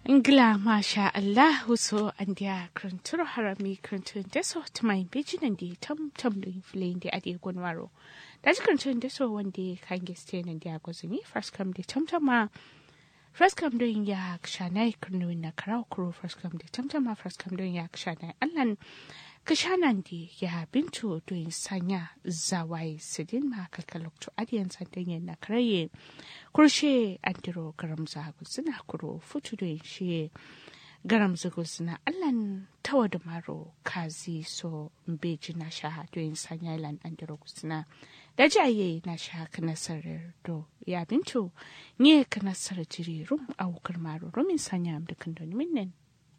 Ngla masha Allah so andia kranturo harami krantun deso tumai bijinan di tam tam do inflin di adi gonwaro. Daji krantun deso wande kan geste nan dia gozuni first come di tam tam ma first come doing ya kshanai krnu na karau kuro first come di tam tam ma first come doing ya kshanai allan kashanan di ya bintu doing sanya zawai sidin ma kalkalok to adiyan sandan na karaye kurshe andiro garam zagu suna kuro futu da shi garam zagu suna allan tawa da maro kazi so mbeji na sha doyin sanya ilan andiro suna da jaye na sha kana sarar do ya bintu nye kana sarar jiri rum a wukar maro rumin sanya am da kandoni minnen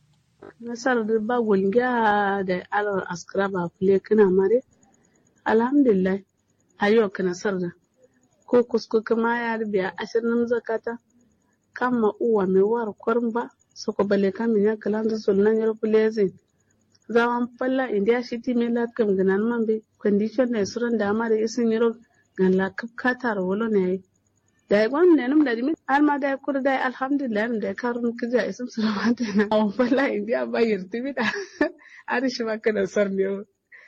nasar da ba gulga da alawar askara ba fule kana mare alhamdulillah ayo kana sar da ko kusko kama ya biya ashirin zakata kama uwa mai war kwarin ba soko bale kamin ya kalan da sulnan yar fulezin zawan falla india shiti mai latkam ganan man be condition ne suran da ma da isin yaro gan la kapkata wolo ne da ya gwan ne num da dimi har ma da kur da alhamdulillah da karun kija isin suran ma da na awan falla india ba yirti bi da ari shi ma kana sar ne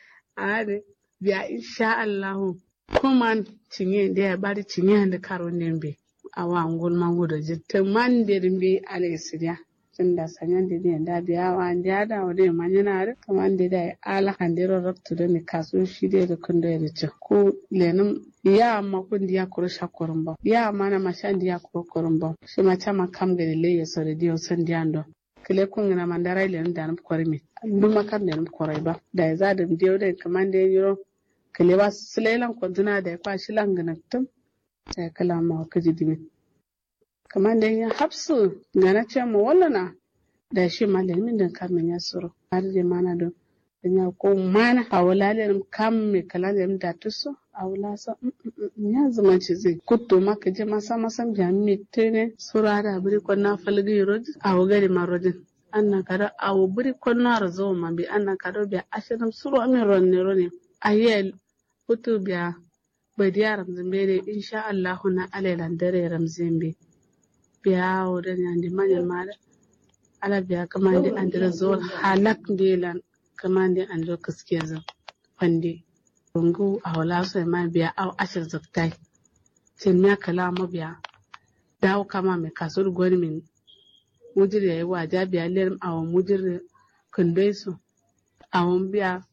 are biya insha Allah kuma cinye da ya bari cinye da karun ne be awa ngol mangudo jitte mandir mbi alay sidia tunda sanyande de nda biya wa nda da wode manyana da kamande da ala handiro rabtu da ni kasu shide da kundo ya ce ko lenum ya ma kun diya kuro shakorin ba ya ma na mashan diya kuro korin ba shi ma chama kam gari le ya sore diyo san diya ndo kile kun na mandara ile da nan kore mi duma kan da nan kore ba da ya za da diyo da kamande yiro kile ba sulelan kwantuna da ya kwashi langana tum sai kala ma ka ji dimi kamar da ya hapsu ga na ce mu wallana da shi malamin da kamin ya suru har da mana don ya ko mana a wala da kam me kala da da tuso a wala sa ya zama ci zai kutto maka je masa masan jami tene sura da buri ko na falgi rodi a wagari marojin anna kada a buri ko na razo ma bi anna kada bi ashirin suru amin ronne ronne ayel kutu biya badiya ramzimbe insha Allah na alailan dare ramzimbe biya wurin yandi manyan mara ala biya kamande andira zuwa halak delan kamande andira kaskiya zan fande rungu a wala so ma biya au ashir zaktai cin ya kala ma biya dawo kama mai kasur gwani min mujir yayi waja biya ler awon mujir kundai su awon biya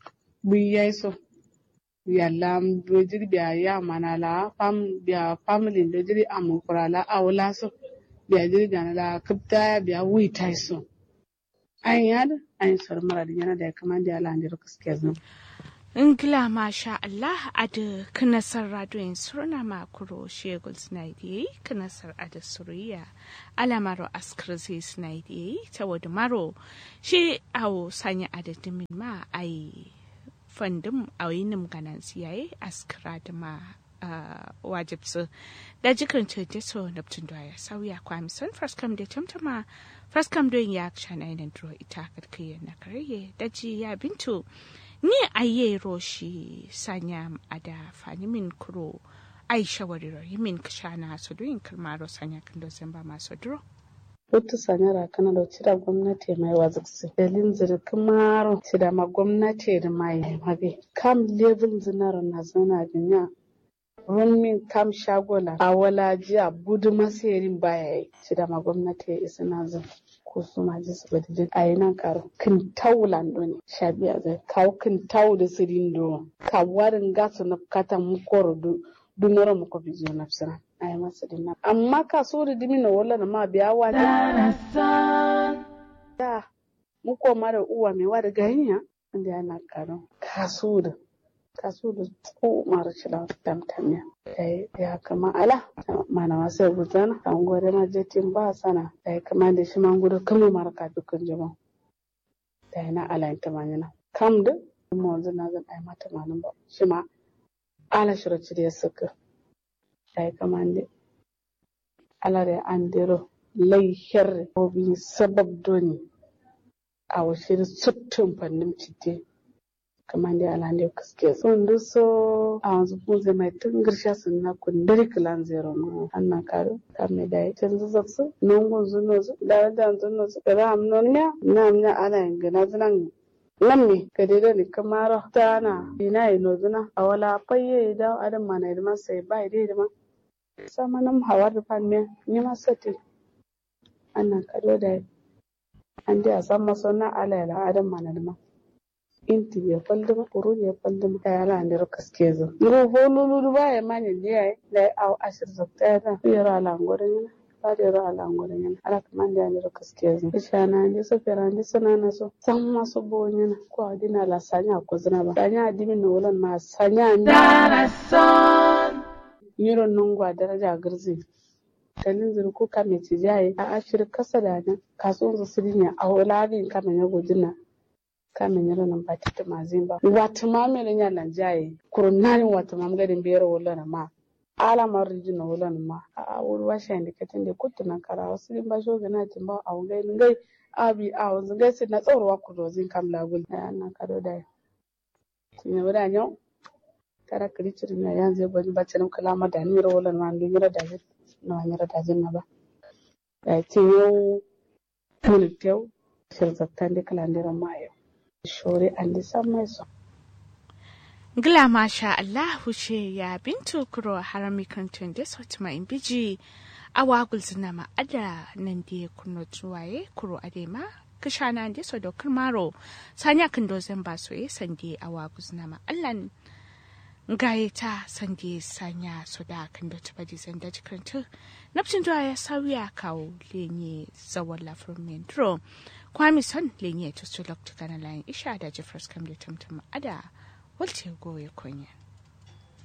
buyai so yalla dojiri biya ya mana la fam biya family dojiri amu kurala awla so biya jiri gana la kapta biya wi tai so an yad an sar mara da yana da ya kama da ala ndiro kaske zan Ingila masha Allah a da kanasar radiyon surna makuro shegul snaidi kanasar a da suriya alamaro askar zai snaidi ta wadda maro shi awo sanya adadin ma a yi fandin a yinim ganan siyaye askara da ma wajibsu da jikin ce so neptun da ya sauya kwamison faskam da tamtama faskam don ya shana yanar duro ita karkiyar na karye da ji ya bintu ni aye roshi sanya ada fani min kuro ai shawariro yimin kashana su doyin kalmaro sanya kan dozen ba masu duro Wata sanyara kana da cira gwamnati mai waziksi. Dalin zirkin maro cira ma gwamnati da mai mabe. Kam level zinar na zana dunya. Rumin kam shagola a wala jiya budu masayarin baya yi. Cira ma gwamnati ya isa na zan. Ko su ma ji su bada a yi nan karo. Kin tau lando ne. Shabiya zai kawo kin tau da sirin do. Ka warin gasu na kata mukoro du. Dunoro muko bizo na fisiran. ay masadin nan amma ka so da dimi na wala na ma biya wa da mu koma da uwa mai wa da ganiya inda yana karo ka so da ka so da ko mara shila tamtamiya dai ya kama ala mana ma sai gudana an gore ma jetin ba sana dai kama da shi man gudu kama mara ka dukkan jama dai na ala ta manyana kam da mu wanzu na zan ai mata manan ba shi ma ala shiraci da ya saka ay kamande alare andiro lay herre obi sabab doni awa shiri sottum pannim cidde kamande alande kaske sun duso a wanzu bunze mai tun girsha sun na kundiri kilan zero no anna karo kame da can zuzaksu nungun zunozu da da zunozu da ram nonya na mnya ana ngana zunan lamme ka dai ni kamara tana ina ino zuna a wala fayye da adam mana da sai bai dai da ma sama nam hawar da fan me ni ma sati anna kado da an dai a san maso na ala la adam mana da ma inti ya falduma kuru ya falduma ta yara ne ro kaske zo ro holulu ba ya manya ne ai da au ashir zakta ya da yara la ngore ne ba da yara la ngore ne ala kaman da ne ro kaske zo ishana ne so fera ne sana na so san ma so bo ne na ko adina la sanya ko zina ba sanya adimi no wulan ma sanya ne yiro nungwa daraja girzi kanin zuru ko kame ci jaye a ashir kasa da nan kasuwan su sirinya a wulabin kame ya gudina kame nyalo nan ba tita mazimba watu mamele nya nan jaye kurunani watu mamgadin biyar wala na ma ala mariji na wala na ma a wuri washa indi katin da kutu na kara wasu din ba shoga na timba a wangai ngai abi a wanzu ngai sai na tsawarwa ku dozin kam lagul na na kado da tinya wada nyau tara kiri ciri na yanzu bani ba cinim kalama da ni wala na ndu mira da na mira da na ba da tiyo mun tew shirzattan da kalandiran mayo shore andi sammai so Gila masha Allahu ce ya bintu kuro harami kantun da sauti in biji a wagul zina ma'ada nan da kuno tuwaye kuro adema kishana da so dokar maro sanya kan dozin ba so ye sande a wagul zina ma'allan gaye ta sande sanya so da kan da tuba di zanda jikartu nafcin zuwa ya sauya kawo lenye zawon lafiyar mentro kwami son lenye to su lokta gana layin isha da jeffers kam da tamtam ada walce goye kunya